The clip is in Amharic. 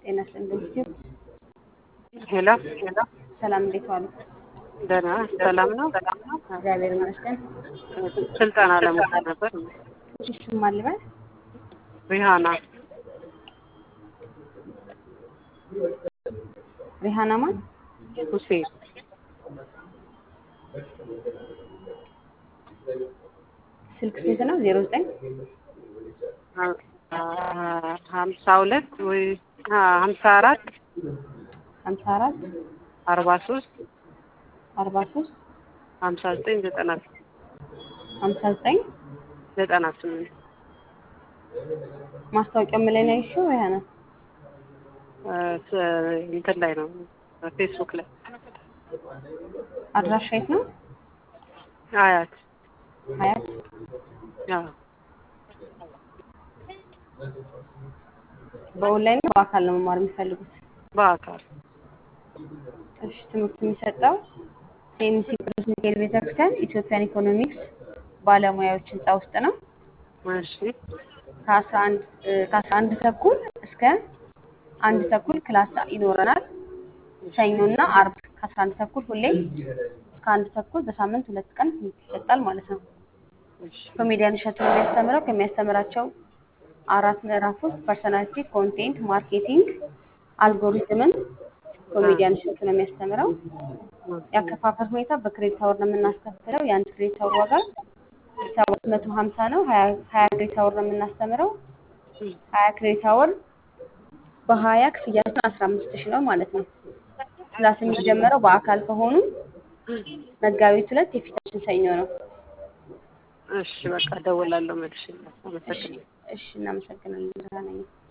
ጤና ይስጥልኝ። ሄሎ ሰላም፣ እንዴት ዋሉ? ደህና ሰላም ነው። እግዚአብሔር ይመስገን። ስልጠና ለመውሰድ ነበር። እሱም አልበል ሪሃና ሪሃና ማን? ሁሴን ስልክ ስንት ነው? ዜሮ ዘጠኝ ሀምሳ ሁለት ወይ ሀምሳ አራት ሀምሳ አራት አርባ ሶስት አርባ ሶስት ሀምሳ ዘጠኝ ዘጠና ሀምሳ ዘጠኝ ዘጠና ስምንት ማስታወቂያው ምን ላይ ነው ያልሽው? ሪሃና እንትን ላይ ነው ፌስቡክ ላይ አድራሻ የት ነው? አያት ሀያት አዎ በኦንላይን ነው በአካል ነው መማር የሚፈልጉት? በአካል እሺ ትምህርት የሚሰጠው ሴሚሲ ቅዱስ ሚካኤል ቤተክርስቲያን ኢትዮጵያን ኢኮኖሚክስ ባለሙያዎች ህንፃ ውስጥ ነው። እሺ ከአስራ አንድ ከአስራ አንድ ተኩል እስከ አንድ ተኩል ክላስ ይኖረናል። ሰኞና አርብ ከአስራ አንድ ተኩል ሁሌ እስከ አንድ ተኩል በሳምንት ሁለት ቀን ትምህርት ይሰጣል ማለት ነው። እሺ ኮሜዲያን እሸቱ ነው የሚያስተምረው። ከሚያስተምራቸው አራት ምዕራፎች ፐርሰናሊቲ፣ ኮንቴንት፣ ማርኬቲንግ፣ አልጎሪዝምን ኮሜዲያን እሸቱ ነው የሚያስተምረው። የአከፋፈል ሁኔታ በክሬዲት አወር ነው የምናስከፍለው። የአንድ ክሬዲት አወር ዋጋ ሰባት መቶ ሀምሳ ነው። ሀያ ሀያ ክሬዲት አወር ነው የምናስተምረው። ሀያ ክሬዲት አወር በሀያ ክፍያችን አስራ አምስት ሺህ ነው ማለት ነው። ክላስ የሚጀመረው በአካል ከሆኑ መጋቢት ሁለት የፊታችን ሰኞ ነው። እሺ በቃ እደውላለሁ መልሼ። አመሰግናለሁ። እሺ እናመሰግናለን።